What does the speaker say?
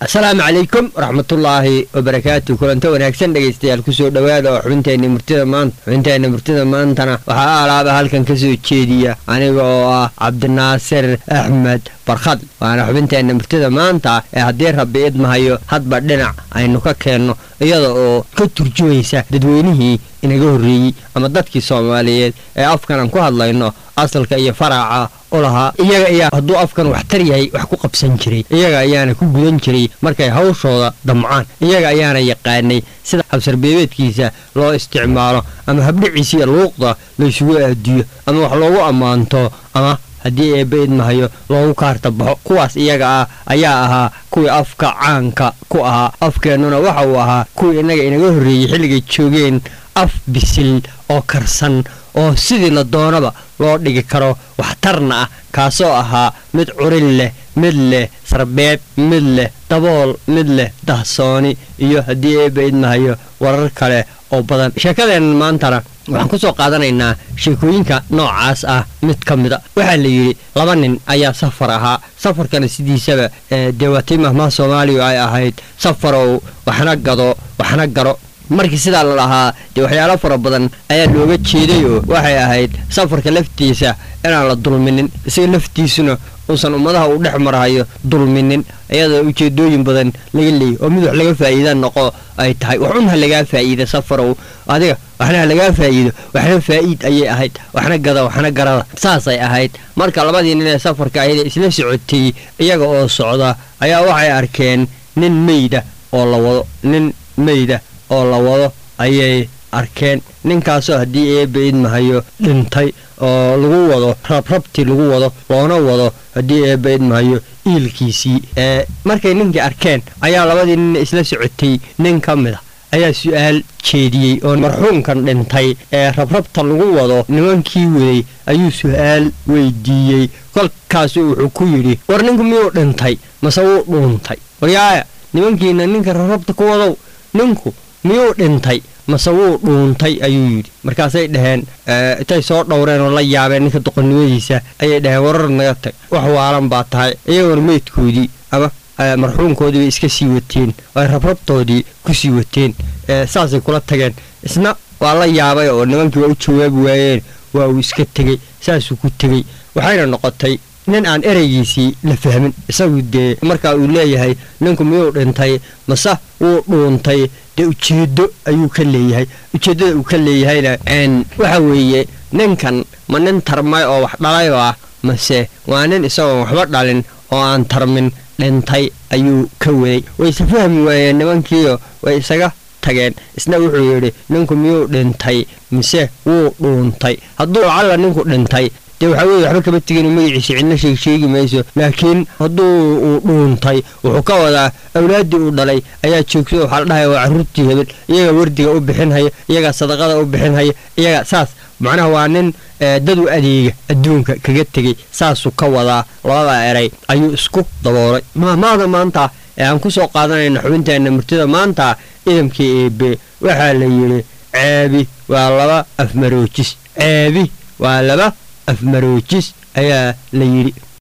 asalaamu calaykum waraxmatullaahi wabarakaatu kulanta wanaagsan dhegaystayaal kusoo dhowaada oo xubinteenna murtida maanta xubinteenna murtida maantana waxaa alaaba halkan ka soo jeediya aniga oo ah cabdinaasir axmed barkhad waana xubinteenna murtida maanta ee haddii rabbi idmahayo hadba dhinac aynu ka keenno iyada oo ka turjumaysa dadweynihii inaga horreeyey ama dadkii soomaaliyeed ee afkan aan ku hadlayno asalka iyo faraaca u lahaa iyaga ayaa hadduu afkan waxtar yahay wax ku qabsan jiray iyaga ayaana ku gudan jiray markay hawshooda damcaan iyaga ayaana yaqaanay sida habsarbeebeedkiisa loo isticmaalo ama habdhiciisiiyo luuqda laysugu aadiyo ama wax loogu ammaanto ama haddii eebba idmahayo loogu kaarta baxo kuwaas iyaga ah ayaa ahaa kuwii afka caanka ku ahaa afkeennuna waxa uu ahaa kuwii innaga inaga horreeyey xilligay joogeen af bisil oo karsan oo sidii la doonaba loo dhigi karo waxtarna ah kaasoo ahaa mid curin leh mid leh sarbeeb mid leh dabool mid leh dahsooni iyo haddii eebba idmahayo warar kale oo badan sheekadeennan maantana waxaan ku soo qaadanaynaa sheekooyinka noocaas ah mid ka mida waxaa la yidhi laba nin ayaa safar ahaa safarkana sidiisaba dee waatay mahmaha soomaaliya ay ahayd safarow waxna gado waxna garo markii sidaa la lahaa dee waxyaalo fara badan ayaa looga jeeday oo waxay ahayd safarka laftiisa inaan la dulminin isaga laftiisuna uusan ummadaha uu dhex marhayo dulminin iyadoo ujeedooyin badan laga leeyay oo mid wax laga faa'iida noqo ay tahay waxun ha lagaa faa'iida safarow adiga waxna ha lagaa faa'iido waxna faa'iid ayay ahayd waxna gada waxna garada saasay ahayd marka labadii nin ee safarka ayada isla socotay iyaga oo socda ayaa waxay arkeen nin meyda oo la wado nin meyda oo la wado ayay arkeen ninkaasoo haddii eebba idmahayo dhintay oo lagu wado rabrabti lagu wado loona wado haddii eebba idmahayo iilkiisii ee markay ninkii arkeen ayaa labadii nin isla socotay nin ka mid a ayaa su-aal jeediyey oo marxuumkan dhintay ee rabrabta lagu wado nimankii waday ayuu su-aal weydiiyey kolkaasu wuxuu ku yidhi war ninku miyuu dhintay mase wuu dhuuntay waryaaya nimankiina ninka rabrabta ku wadow ninku miyuu dhintay mase wuu dhuuntay ayuu yidhi markaasay dhaheen intay soo dhowreen oo la yaabeen ninka doqonnimadiisa ayay dhaheen warar naga tag wax waalan baa tahay iyagoona meydkoodii ama marxuumkoodii bay iska sii wateen ay rabrabtoodii ku sii wateen saasay kula tageen isna waa la yaabay oo nimankii waa u jawaabi waayeen waa uu iska tegey saasuu ku tegey waxayna noqotay nin aan ereygiisii la fahmin isagu dee markaa uu leeyahay ninku miyuu dhintay mase wuu dhuuntay dee ujeeddo ayuu ka leeyahay ujeeddada uu ka leeyahayna waxa weeye ninkan ma nin tarmay oo wax dhalayoo ah mase waa nin isagoon waxba dhalin oo aan tarmin dhintay ayuu ka waday wayse fahmi waayeen nimankiio way isaga tageen isna wuxuu yidhi ninku miyuu dhintay mise wuu dhuuntay hadduu lacalla ninku dhintay dee waxaa weye waxba kama tegin magaciisa cidna sheeg sheegi mayso laakiin hadduu uu dhuuntay wuxuu ka wadaa awlaaddii uu dhalay ayaa joogto waxaa la dhahaya waa carruurtii hebel iyagaa wardiga u bixinhaya iyagaa sadaqada u bixinhaya iyagaa saas macnaha waa nin dad u adeega adduunka kaga tegey saasuu ka wadaa labada eray ayuu isku daboolay mahmaada maanta ee aan ku soo qaadanayna xubinteenna murtida maanta idamkii eebe waxaa la yidhi ceebi waa laba afmaroojis ceebi waa laba afmaroojis ayaa la yidhi